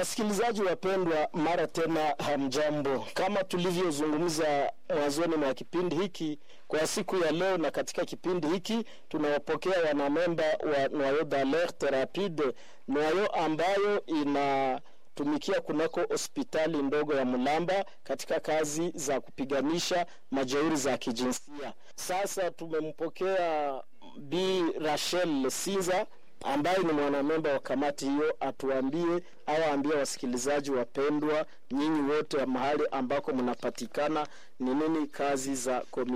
Wasikilizaji wapendwa, mara tena hamjambo. Kama tulivyozungumza mwanzoni mwa kipindi hiki, kwa siku ya leo na katika kipindi hiki tunawapokea wanamemba wa Noyau d'Alerte Rapide, Noyau ambayo inatumikia kunako hospitali ndogo ya Mulamba katika kazi za kupiganisha majeuri za kijinsia. Sasa tumempokea Bi Rachel Sinza ambaye ni mwanamemba wa kamati hiyo, atuambie au aambie wasikilizaji wapendwa, nyinyi wote wa mahali ambako mnapatikana, ni nini kazi za komi